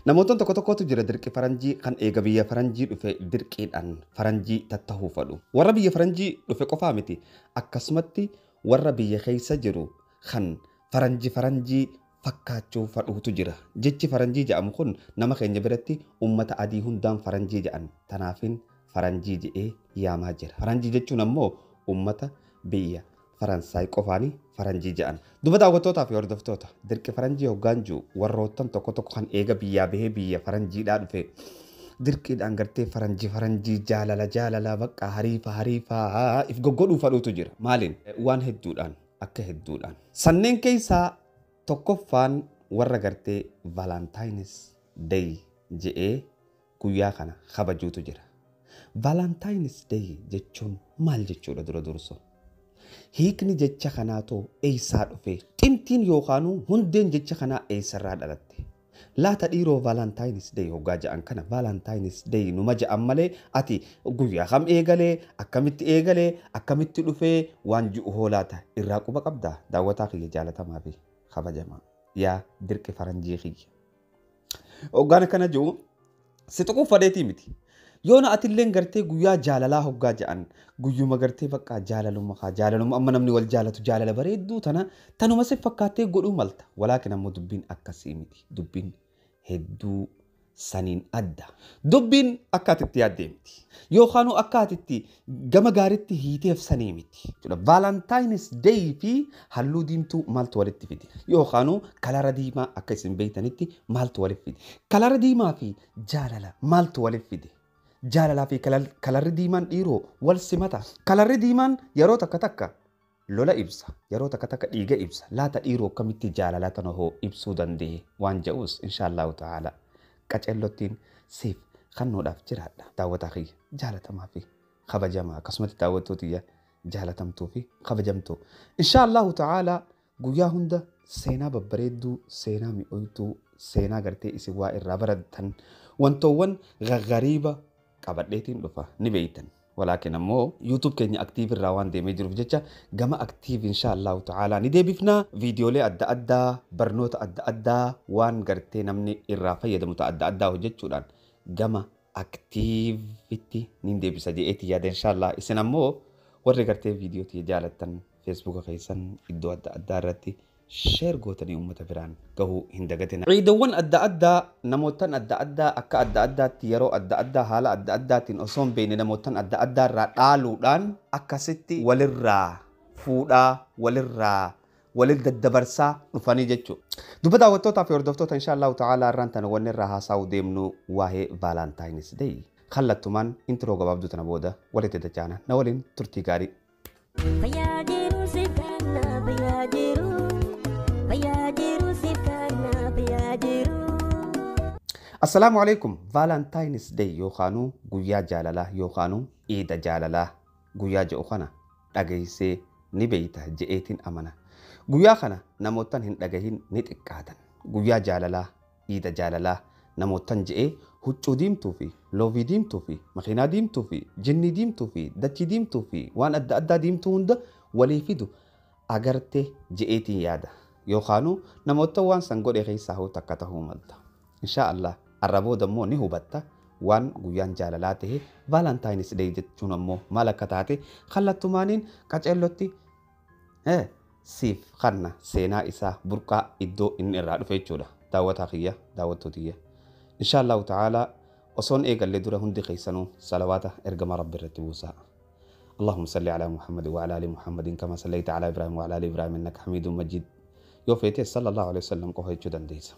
Namoota tokko tokkotu jira dirqi faranjii kan eega biyya faranjii dhufe dirqiidhaan faranjii tattahuu fadhu. Warra biyya faranjii dhufe qofaa miti akkasumatti warra biyya keessa jiru kan faranjii faranjii fakkaachuu fadhuutu jira. Jechi faranjii jedhamu kun nama keenya biratti ummata adii hundaan faranjii jedhan. Tanaafin faranjii jedhee yaamaa jira. Faranjii jechuun ammoo ummata biyya Faransaay qofaanii faranjii jedhan. Duba daawwattootaa fi hordoftoota dirqi faranjii hoggaan jiru warroottan tokko tokko kan eega biyyaa bahee biyya faranjiidhaa dhufe dirqiidhaan gartee faranjii faranjii jaalala jaalala bakka hariifa hariifa if goggodhuu fadhuutu jira. Maaliin? Waan hedduudhaan akka hedduudhaan. Sanneen keessaa tokkoffaan warra gartee Valentines Day jedhee guyyaa kana kabajuutu jira. Valentines Day jechuun maal jechuudha dura durso? Hiikni jecha kanaatoo eessaa dhufe? Xintiin yookaan hundeen jecha kanaa eessarraa dhalatte? Laata dhiiroo Valentines Day hoggaa jedhan kana Valentines Day numa jedhan malee ati guyyaa kam eegalee akkamitti eegalee akkamitti dhufee waan ji'u hoolaata irraa quba qabdaa daawwataa kiyya jaalatamaa fi kabajamaa yaa dirqi faranjii kiyya. Hoggaan akkana jiru si tuquuf fadheetii miti. Yoona atilleen gartee guyyaa jaalalaa hoggaa jedhan guyyuma gartee bakka jaalalumma kaa jaalalumma amma namni wal jaalatu jaalala bareedduu tana tanuma si fakkaattee godhuu malta. Walaakin ammoo dubbiin akkasii miti. Dubbiin hedduu saniin adda. Dubbiin akka atitti yaaddee miti. Yookaan akka atitti gama gaariitti hiiteef sanii miti. Valentines Day fi halluu diimtuu maaltu walitti fide? Yookaan kalara diimaa akka isin beektanitti maaltu walitti fide? Kalara diimaa fi jaalala maaltu walitti fide? Jaalalaa fi kalarri diimaan dhiiroo wal simata. Kalarri diimaan yeroo takka takka lola ibsa. Yeroo takka takka dhiiga ibsa. Laata dhiiroo akkamitti jaalala tana hoo ibsuu danda'e waan jedhus inshaallahu ta'ala qaceellottiin siif kannoodhaaf jiraadha. Daawwataa kiyya jaalatamaa fi kabajamaa akkasumatti daawwattootiyya jaalatamtuu fi kabajamtuu. Inshaallahu ta'ala guyyaa hunda seenaa babbareedduu, seenaa mi'ooytuu, seenaa gartee isin waa irraa barattan wantoowwan gaggariiba qabadheetiin dhufa ni beeytan. Walaakin ammoo YouTube keenya aktiiv irraa waan deemee jiruuf jecha gama aktiiv inshaallahu ta'ala ni deebifna. Viidiyoolee adda addaa, barnoota adda addaa waan gartee namni irraa fayyadamu ta'a adda addaa hojjechuudhaan gama aktiivitti ni deebisa jedheeti yaada inshaallah. Isin ammoo warri gartee viidiyootii jaalattan feesbuuka keessan iddoo adda addaa irratti sheer gootanii uummata biraan gahuu hin dagatina. Ciidawwan adda addaa namootan adda addaa akka adda addaatti yeroo adda addaa haala adda addaatiin osoo hin beekne namootan adda addaa irraa dhaaluudhaan akkasitti walirraa fuudhaa walirraa walil daddabarsaa dhufanii jechuudha. Duba daawwattootaa fi hordoftoota inshaallahu ta'aalaa irraan tana wanni irraa haasa'uu deemnu waa'ee Valentine's Day. Kallattumaan intiroo gabaabduu tana booda walitti dachaana na waliin turtii gaarii. Fayyaajiru si kana fayyaajiru fayyaajiru si kana fayyaajiru. Assalaamu alaikum. Valentine's Day yookaanuu guyyaa jaalalaa yookaanuu iida jaalalaa guyyaa jedhu kana dhageessee ni beeyta je'eetiin amana. Guyyaa kana namootan hin dhagahin ni xiqqaatan. Guyyaa jaalalaa iida jaalalaa namootan je'ee huccuu diimtuu fi loovii diimtuu fi makiinaa diimtuu fi jinnii diimtuu fi dachii diimtuu fi waan adda addaa diimtuu hunda walii fidu agarte je'eetiin yaada. Yookaanuu namoota waan san godhe keessaa hoo takka ta'uu malta. Inshaa Allah har'a booda immoo ni hubatta waan guyyaan jaalalaa ta'e Valentine's Day jechuun ammoo maal akka taate kallattumaaniin qaceellotti siif kanna seenaa isaa burqaa iddoo inni irraa dhufe jechuudha. Daawwataa kiyya daawwattootiyya. Inshaa Allahu ta'aalaa osoon eegallee dura hundi keessanuu salawaata ergama rabbi irratti buusaa. اللهم صل على محمد وعلى ال محمد كما صليت على ابراهيم وعلى ال ابراهيم انك حميد مجيد yoo feete sallallahu alaihi wasallam qofa jechuu dandeessa.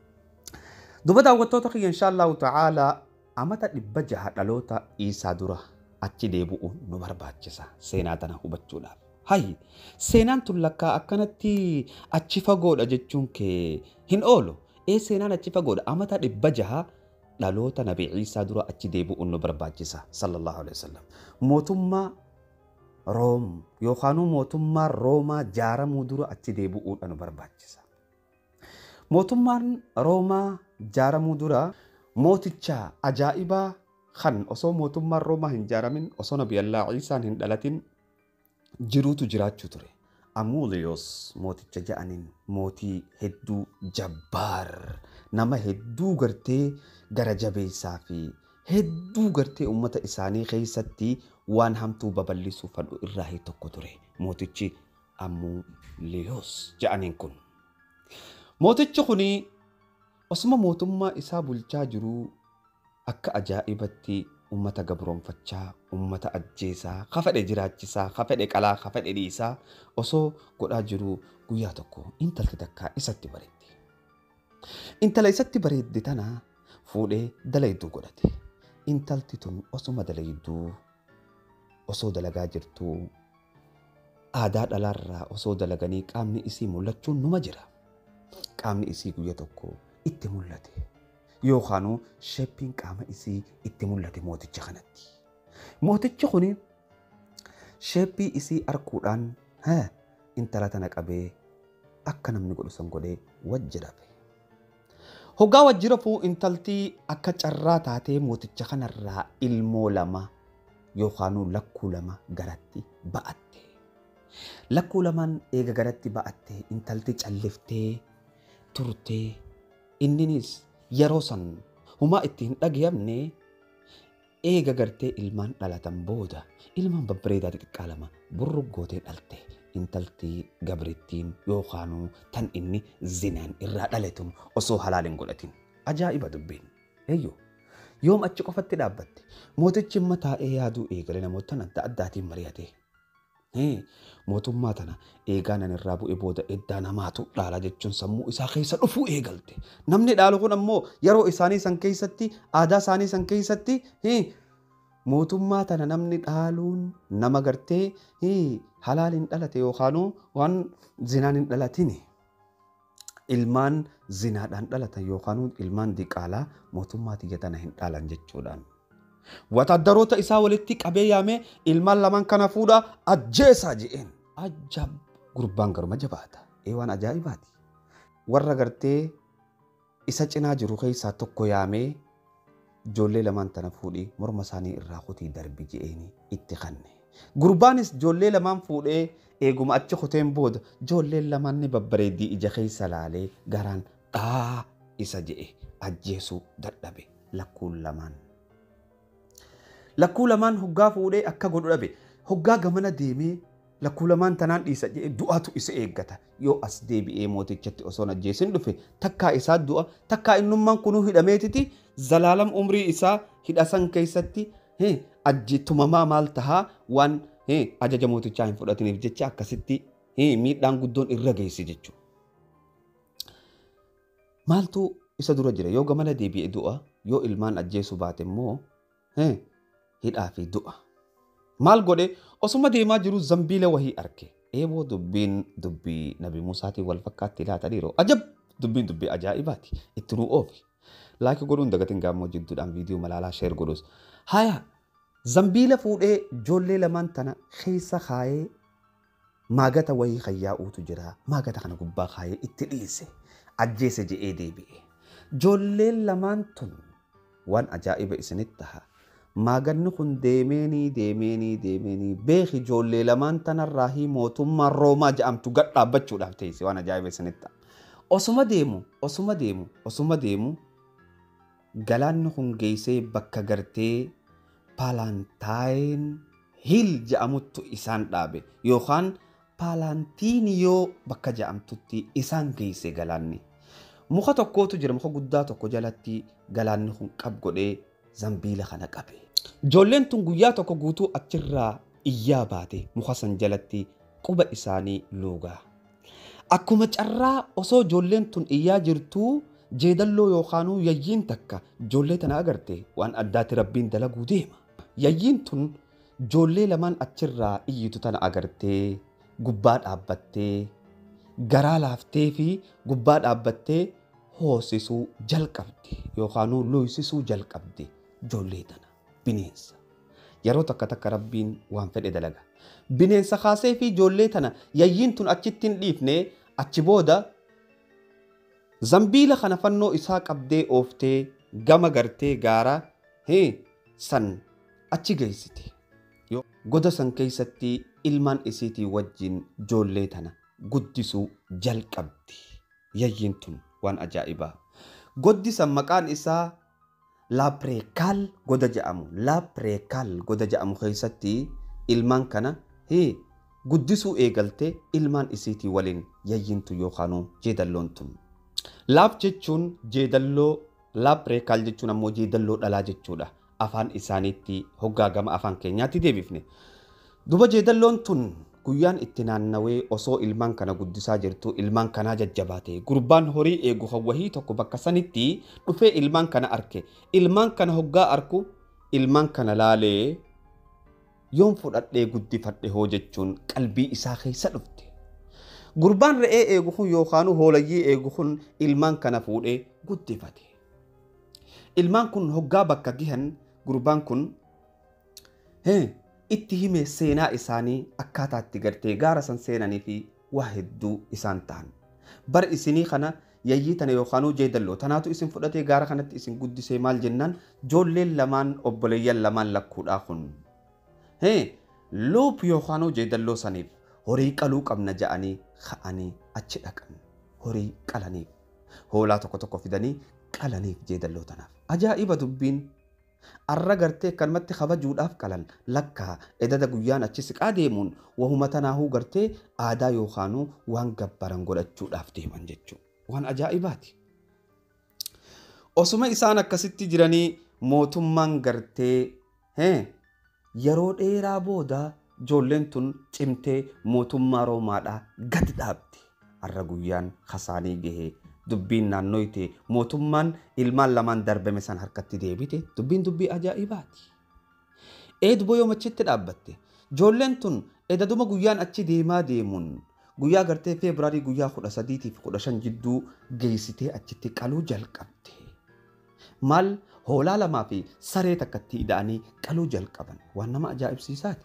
Duba daawwattoota kiyya insha Allahu ta'aalaa amata dhibba jaha dhaloota isaa dura achi deebi'uun nu barbaachisa seenaa tana hubachuudhaaf. Hayi seenaan tun lakkaa akkanatti achi fagoodha jechuun kee hin oolu. Ee seenaan achi fagoodha amata dhibba jaha dhaloota nabi Ciisaa dura achi deebi'uun nu barbaachisa sallallahu alaihi wasallam. Mootummaa Room yookaanuu mootummaan Roomaa jaaramuu dura achi deebi'uudha nu barbaachisa. Mootummaan Roomaa jaaramuu dura mooticha ajaa'ibaa kan osoo mootummaan Roomaa hin jaaramin osoo nabi Allah Ciisaan hin dhalatin jiruutu jiraachuu ture. Amuuliyoos mooticha ja'aniin mootii hedduu jabbaar nama hedduu gartee gara jabeessaa fi hedduu gartee uummata isaanii keessatti waan hamtuu babal'isuu fadhu irraa tokko ture mootichi ammuu liyoos jedhaniin kun. Mootichi kuni osuma mootummaa isaa bulchaa jiruu akka ajaa'ibatti ummata gabroonfachaa, ummata ajjeesaa, ka fedhe jiraachisaa, ka fedhe qalaa, ka fedhe dhiisaa osoo godhaa jiruu guyyaa tokko intalti takkaa isatti bareedde. Intala isatti bareedde tana fuudhee dalayduu godhate. Intalti tun osuma dalayduu osoo dalagaa jirtuu aadaa dhalaarraa osoo dalaganii qaamni isii mul'achuun numa jira. Qaamni isii guyya tokko itti mul'ate. Yookaanuu sheppiin qaama isii itti mul'ate mooticha kanatti. Mootichi kuni sheppii isii arguudhaan intala tana qabee akka namni godhu san godhee wajji rafe. Hoggaa wajji rafuu intaltii akka carraa taatee mooticha kanarraa ilmoo lama yookaanuu lakkuu lama garatti ba'atte. Lakkuu lamaan eega garatti ba'atte intalti calliftee turtee inninis yeroo san humaa itti hin dhagayamne eega gartee ilmaan dhalatan booda ilmaan babbareedaa xixiqqaa lama burruggootee dhalte intalti gabrittiin yookaanuu tan inni zinaan irraa dhaletun osoo halaal hin godhatin ajaa'iba dubbiin eeyyoo yoom achi qofatti dhaabbatte mootichi imma taa'ee yaaduu eegale namoota adda addaatiin mari'ate mootummaa tana eegaa nan irraa bu'e booda eddaa namaatu dhaala jechuun sammuu isaa keessa dhufuu eegalte. Namni dhaalu kun ammoo yeroo isaanii san keessatti aadaa isaanii san keessatti mootummaa tana namni dhaaluun nama gartee halaal hin dhalate yookaanuu waan zinaan hin dhalatini. Ilmaan zinaadhaan dhalatan yookaanuu ilmaan diqaalaa mootummaa tiyya tana hin dhaalan jechuudhaan. Wataaddaroota isaa walitti qabee yaamee ilmaan lamaan kana fuudhaa ajjeesaa je'een. Ajaab gurbaan garuma jabaata. Ee waan ajaa'ibaati. Warra gartee isa cinaa jiru keessaa tokko yaamee ijoollee lamaan tana fuudhii morma isaanii irraa kutii darbi je'een itti kanne. Gurbaanis ijoollee lamaan fuudhee eeguma achi kuteen booda ijoolleen lamaan ni babbareeddii ija keessa laalee garaan dhaa isa je'e ajjeesuu dadhabe lakkuun lamaan. lakkuu lamaan hoggaa fuudhee akka godhu dhabe hoggaa gamana deemee lakkuu lamaan tanaan dhiisa jedhee du'atu isa eeggata yoo as deebi'ee mootichatti osoo ajjeesin dhufe takkaa isaa du'a takkaa innummaan kunuu hidhameetiti zalaalam umrii isaa hidhasan keessatti ajjitumamaa maal tahaa waan ajaja mootichaa hin fudhatiniif jecha akkasitti miidhaan guddoon irra geessi jechuudha. Maaltu isa dura jira yoo gamana deebi'ee du'a yoo ilmaan ajjeesu baate immoo hidhaa fi du'a. Maal godhe osuma deemaa jiru zambiila wahii arge. Eeboo dubbiin dubbii nabi Musaatiin wal fakkaatti laataniiru. Ajab dubbiin dubbii ajaa'ibaati. Itti nuu oofi. Laakii godhuun dagatiin gaammoo jidduudhaan viidiyoo malaalaa sheer godhus. Haya zambiila fuudhee ijoollee lamaan tana keessa kaayee maagata wayii kayyaa'uutu jira. Maagata kana gubbaa kaayee itti dhiise. Ajjeese je'ee deebi'e. Ijoolleen lamaan tun waan ajaa'iba isinitti taha. maaganni kun deemeenii deemeenii deemeenii beeki ijoollee lamaan tanarraa hi mootummaan roomaa jedhamtu gad dhaabbachuudhaaf teesse waan ajaa'iba isinitti osuma deemu osuma deemu osuma deemu galaanni kun geessee bakka gartee paalaantaayin hiil jedhamuttu isaan dhaabe yookaan paalaantiiniyoo bakka jedhamtutti isaan geesse galaanni muka tokkootu jira muka guddaa tokko jalatti galaanni kun qab godhee zambiila kana qabe. Ijoolleen tun guyyaa tokko guutuu achirraa iyyaa baate muka san jalatti quba isaanii luugaa. Akkuma carraa osoo ijoolleen tun iyyaa jirtuu jeedalloo yookaanuu yayyiin takka ijoollee tana agarte waan addaatti rabbiin dalaguu deema. Yayyiin tun ijoollee lamaan achirraa iyyitu tana agartee gubbaa dhaabbattee garaa laaftee fi gubbaa dhaabbattee hoosisuu jalqabde yookaanuu looysisuu jalqabde ijoollee tana. bineensa. Yeroo takka takka rabbiin waan fedhe dalaga. Bineensa kaasee fi ijoollee tana yayyiin tun achitti hin dhiifne achi booda zambiila kana fannoo isaa qabdee ooftee gama gartee gaara san achi geessite. Goda san keessatti ilmaan isiitii wajjin ijoollee tana guddisuu jalqabdi. Yayyiin tun waan ajaa'ibaa. goddi san maqaan isaa laapreekaal goda jedhamu laapreekaal goda jedhamu keessatti ilmaan kana hee guddisuu eegaltee ilmaan isiitii waliin yayyintu yookaan jeedalloon tun. Laap jechuun jeedalloo laapreekaal jechuun ammoo jeedalloo dhalaa jechuudha. Afaan isaaniitti hoggaagama afaan keenyaatti deebifne. Duba jeedalloon tun guyyaan itti naannawee osoo ilmaan kana guddisaa jirtu ilmaan kanaa jajjabaate gurbaan horii eegu hawwahii tokko bakka sanitti dhufee ilmaan kana arke ilmaan kana hoggaa arku ilmaan kana laalee yoon fudhadhee guddifadhe hoo jechuun qalbii isaa keessa dhufte. Gurbaan re'ee eegu kun yookaan hoolayyii eegu kun ilmaan kana fuudhee guddifate. Ilmaan kun hoggaa bakka gihan gurbaan kun itti hime seenaa isaanii akkaataa itti gartee gaara san seenanii fi waa hedduu isaan ta'an. Bar isinii kana yayyii tana yookaan jeedalloo tanaatu isin fudhatee gaara kanatti isin guddisee maal jennaan joolleen lamaan obboleeyyan lamaan lakkuudhaa kun. Luup yookaan jeedalloo saniif horii qaluu qabna ja'anii ka'anii achi dhaqan. Horii qalaniif hoolaa tokko tokko fidanii qalaniif jeedalloo tanaaf. Ajaa'iba dubbiin arra gartee akkanumatti kabajuudhaaf qalan lakkaa edada guyyaan achi siqaa deemuun wahuma tanaahuu gartee aadaa yookaanuu waan gabbaran godhachuudhaaf deeman jechuudha. Waan ajaa'ibaati. Osuma isaan akkasitti jiranii mootummaan gartee yeroo dheeraa booda ijoolleen tun cimtee mootummaa Roomaadhaa gadi dhaabde. Arra guyyaan kasaanii gahee dubbiin naannoo itee mootummaan ilmaan lamaan darbame san harkatti deebite dubbiin dubbii ajaa'ibaati. Eeduboo yoo machitti dhaabbatte ijoolleen tun edaduma guyyaan achi deemaa deemuun guyyaa gartee feebruaarii guyyaa kudha sadiitii fi kudha shan jidduu geessitee achitti qaluu jalqabde. Maal hoolaa lamaa fi saree takkatti ida'anii qaluu jalqaban waan nama ajaa'ibsiisaati.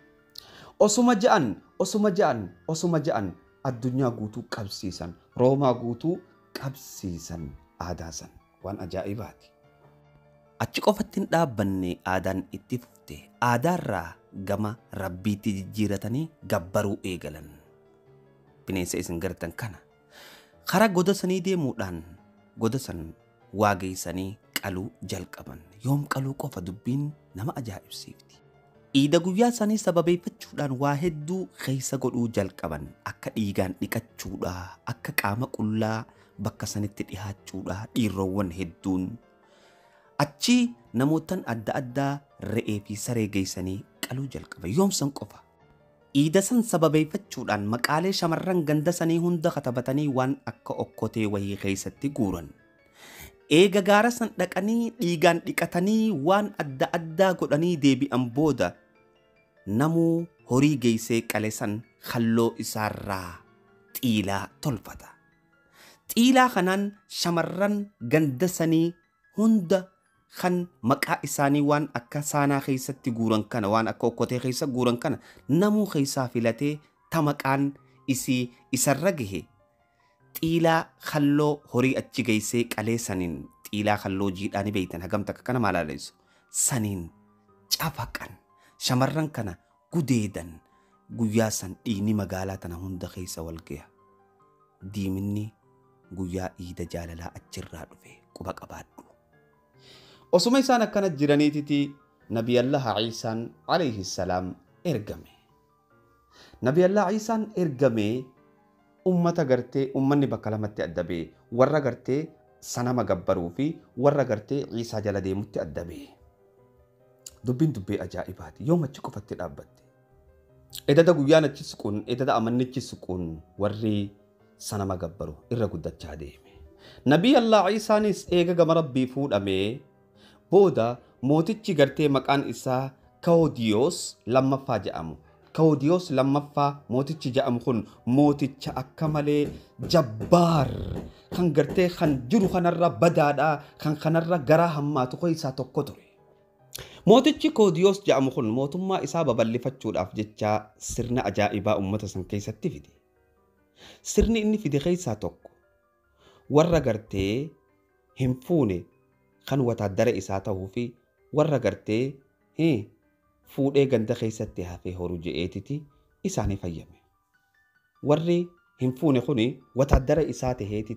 Osuma ja'an osuma ja'an osuma ja'an addunyaa guutuu qabsiisan roomaa guutuu qabsiisan aadaa san waan ajaa'ibaati. Achi qofatti hin dhaabbanne aadaan itti fufte aadaarraa gama rabbiitti jijjiiratanii gabbaruu eegalan. Bineensa isin gartan kana karaa goda sanii deemuudhaan goda san waageessanii qaluu jalqaban yoom qaluu qofa dubbiin nama ajaa'ibsiifti. Iida guyyaa sanii sababeeffachuudhaan waa hedduu keessa godhuu jalqaban akka dhiigaan dhiqachuudha akka qaama qullaa bakka sanitti dhihaachuudha dhiirroowwan hedduun achi namootan adda addaa re'ee fi saree geessanii qaluu jalqaban yoomsan qofa. Iida san sababeeffachuudhaan maqaalee shamarran ganda sanii hunda katabatanii waan akka okkotee wayii keessatti guuran. Eega gaara san dhaqanii dhiigaan dhiqatanii waan adda addaa godhanii deebi'an booda namuu horii geessee qale san halloo isaarraa xiilaa tolfata. Xiilaa kanaan shamarran ganda sanii hunda kan maqaa isaanii waan akka saanaa keessatti guuran kana waan akka okkotee keessa guuran kana namuu keessaa filatee ta maqaan isii isarra gahe xiilaa halloo horii achi geessee qalee saniin xiilaa halloo jiidhaa ni beeytan hagamta akka kana maalaalessu saniin cafaqan shamarran kana gudeedan guyyaa san dhiigni magaalaa tana hunda keessa wal gaha diiminni guyyaa iida jaalalaa achirraa dhufe quba qabaadhu. Osuma isaan akkana jiraniititi Nabiyallah Ciisaan alayhi salaam ergame. Nabiyallah Ciisaan ergamee ummata gartee ummanni bakka lamatti adda ba'e warra gartee sanama gabbaruu fi warra gartee Ciisaa jala deemutti adda ba'e. Dubbiin dubbii ajaa'ibaati yoo machi qofatti dhaabbatte. Edada guyyaan achi siquun edada amannichi siquun warri sanama gabbaru irra guddachaa deeme. Nabii Allah Ciisaanis eega gama rabbii fuudhamee booda mootichi gartee maqaan isaa Kaodiyoos lammaffaa jedhamu. Kaodiyoos lammaffaa mootichi jedhamu kun mooticha akka malee jabbaar kan gartee kan jiru kanarra badaadhaa kan kanarra garaa hammaatu keessaa tokko ture. Mootichi Koodiyoos jedhamu kun mootummaa isaa babal'ifachuudhaaf jecha sirna ajaa'ibaa uummata san keessatti fide. Sirni inni fide keessaa tokko warra gartee hin fuune kan wataaddara isaa ta'uu fi warra gartee fuudhee ganda keessatti hafee horu je'eetiti isaanii fayyame. Warri hin fuune kun wataaddara isaa taheetiti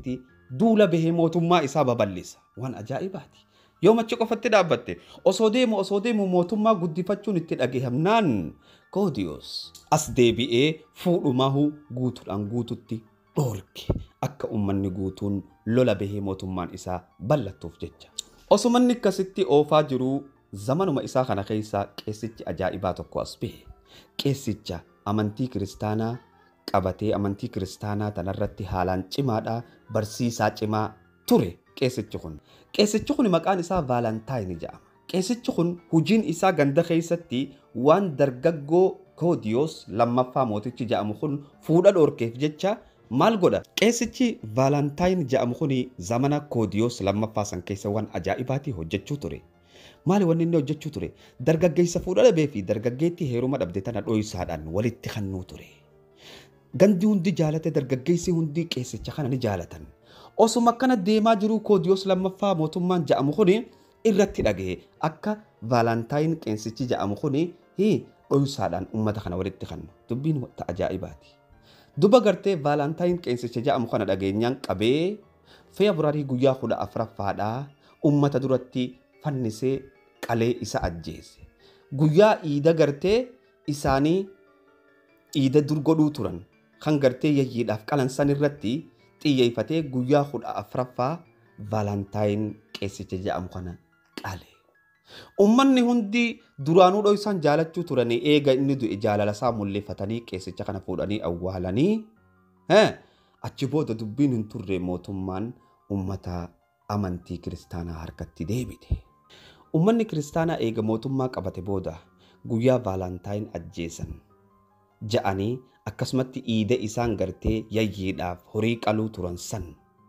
duula bahee mootummaa isaa babal'isa waan ajaa'ibaati yoo machi qofatti dhaabbatte osoo deemu osoo deemu mootummaa guddifachuun itti dhageeffamnaan koodiyoos as deebi'ee fuudhumahu guutuudhaan guututti dhoorke akka ummanni guutuun lola bahee mootummaan isaa bal'attuuf jecha osoo manni akkasitti oofaa jiruu zamanuma isaa kana keessaa qeessichi ajaa'ibaa tokko as bahe qeessicha amantii kiristaanaa qabatee amantii kiristaanaa tanarratti haalaan cimaadha barsiisaa cimaa ture qeessichi kun qeessichi kun maqaan isaa vaalantaayini jedhama qeessichi kun hujiin isaa ganda keessatti waan dargaggoo koodiyoos lammaffaa mootichi jedhamu kun fuudha dhoorkeef jecha maal godha qeessichi vaalantaayini jedhamu kun zamana koodiyoos lammaffaa san keessa waan ajaa'ibaatii hojjechuu ture maali wanni inni hojjechuu ture dargaggeessa fuudha dhabee fi dargaggeettii heeruma dhabde tana dho'isaadhaan walitti kannuu ture gandi hundi jaalate dargaggeessi hundi qeessicha kana ni jaalatan osuma akkana deemaa jiru koodiyoos lammaffaa mootummaan jedhamu kun irratti dhagahe akka vaalantaayin qeessichi jedhamu kun dho'isaadhaan ummata kana walitti kannu dubbiin ta ajaa'ibaati duba gartee vaalantaayin qeessicha jedhamu kana dhageenyaan qabee feebruaarii guyyaa kudha afuraffaadhaa ummata duratti fannisee qalee isa ajjeese guyyaa iida gartee isaanii iida dur godhuu turan kan gartee yayyiidhaaf qalansan irratti xiyyeeffatee guyyaa kudha afuraffaa vaalantaayin qeessicha jedhamu kana qale. Ummanni hundi duraanuu dho'isan jaalachuu turanii eega inni du'e jaalala isaa mul'ifatanii qeessicha kana fuudhanii awwaalanii achi booda dubbiin hin turre mootummaan ummata amantii kiristaanaa harkatti deebite. Ummanni kiristaanaa eega mootummaa qabate booda guyyaa vaalantaayin ajjeesan ja'anii akkasumatti iida isaan gartee yayyiidhaaf horii qaluu turan san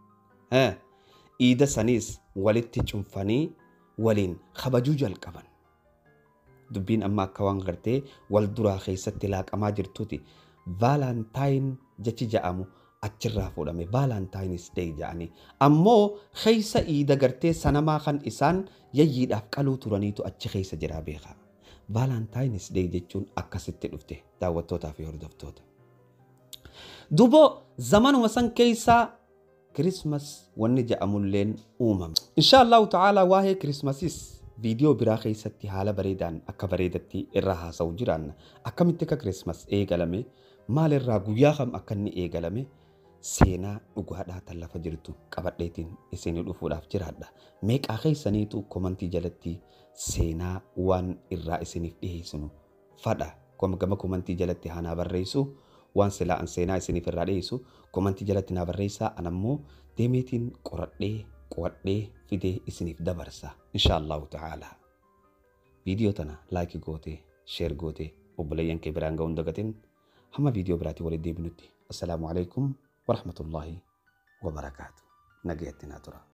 iida saniis walitti cunfanii waliin kabajuu jalqaban. Dubbiin amma akka waan gartee wal duraa keessatti laaqamaa jirtuuti. Vaalantaayin jechi ja'amu achirraa fuudhame vaalantaayiniis deey ja'anii. Ammoo keessa iida gartee sanamaa kan isaan yayyiidhaaf qaluu turaniitu achi keessa jiraa beekaa. Vaalantaayiniis deey jechuun akkasitti dhufte daawwattootaa fi hordoftoota. Dubo zamanuma san keessaa kirismas wanni jedhamulleen uumame. Insha Allahu ta'aalaa waa'ee kirismasis viidiyoo biraa keessatti haala bareedaan akka bareedatti irraa haasa'u jiraanna. Akkamitti akka kirismas eegalame maalirraa guyyaa kam akka inni eegalame seenaa dhugaadhaa tan lafa jirtu qabadheetiin isinii dhufuudhaaf jiraadha. Meeqaa keessaniitu komantii jalatti seenaa waan irraa isiniif dhiyeessinu fadha. Gama komantii jalatti haa naa barreessu. waan silaa an seenaa isiniif irraa dhiyeessu komantii jalatti naa barreessaa an ammoo deemeetiin qoradhee qo'adhee fidee isiniif dabarsa insha Allahu ta'ala. Viidiyoo tana laayikii gootee sheer gootee obboleeyyan kee biraan ga'uun dagatin hamma viidiyoo biraatii walitti deebinutti assalaamu alaikum warahmatullaahi wabarakaatu nagayatti naa tura.